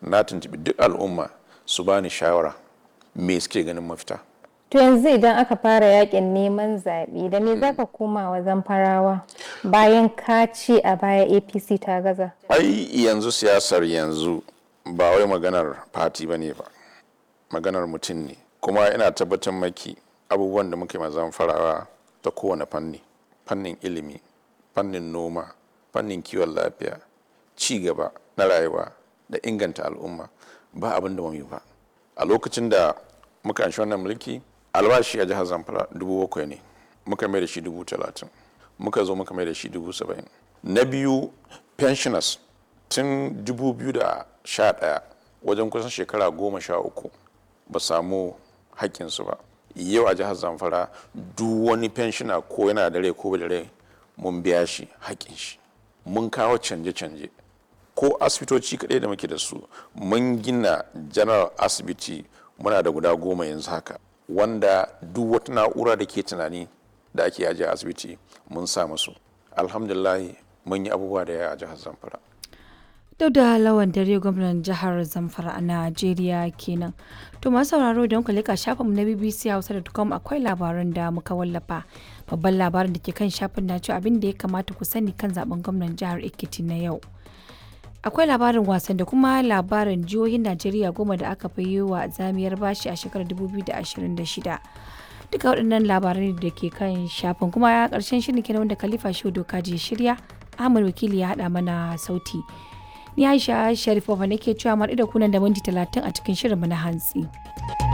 na tuntubi duk al'umma su bani shawara me suke ganin mafita To yanzu idan aka fara yakin neman zaɓe da me zaka koma wa zamfarawa bayan ka ce a baya APC ta gaza. ai yanzu siyasar yanzu ba wai maganar fati ba ne ba maganar mutum ne kuma ina tabbatar maki abubuwan da muke mazan farawa ta kowane fanni fannin ilimi fannin noma fannin kiwon lafiya ci gaba na rayuwa da inganta al'umma ba abin da yi ba a lokacin da muka anshi wannan mulki albashi a jihar zamfara dubu bakwai ne muka mai da shi dubu talatin muka zo muka mai da shi dubu saba'in na biyu pensioners tun 2011 wajen kusan shekara goma sha uku ba samu haƙƙinsu ba yau a jihar zamfara duk wani pensioner ko yana da rai ko da rai mun biya shi haƙƙin shi mun kawo canje-canje ko asibitoci kaɗai da muke da su mun gina general asibiti muna da guda goma yanzu haka wanda duk wata na'ura da ke tunani da ake ajiye asibiti mun sa musu alhamdulillah mun yi abubuwa da yawa a jihar zamfara Duk da lawan dare gwamnan jihar Zamfara a Najeriya kenan. To masu sauraro don ku leka shafinmu na BBC Hausa.com akwai labaran da muka wallafa. Babban labarin da ke kan shafin na cewa abin da ya kamata ku sani kan zaben gwamnan jihar Ekiti na yau. Akwai labarin wasan da kuma labarin jihohin Najeriya goma da aka fi yi wa zamiyar bashi a shekarar 2026. Duka waɗannan labaran da ke kan shafin kuma ya ƙarshen shirin kenan wanda Khalifa Shehu Doka je shirya. Ahmad Wakili ya haɗa mana sauti. Ni Aisha Sharifova nake cewa mu da kunan da minti talatin a cikin shirinmu na hantsi.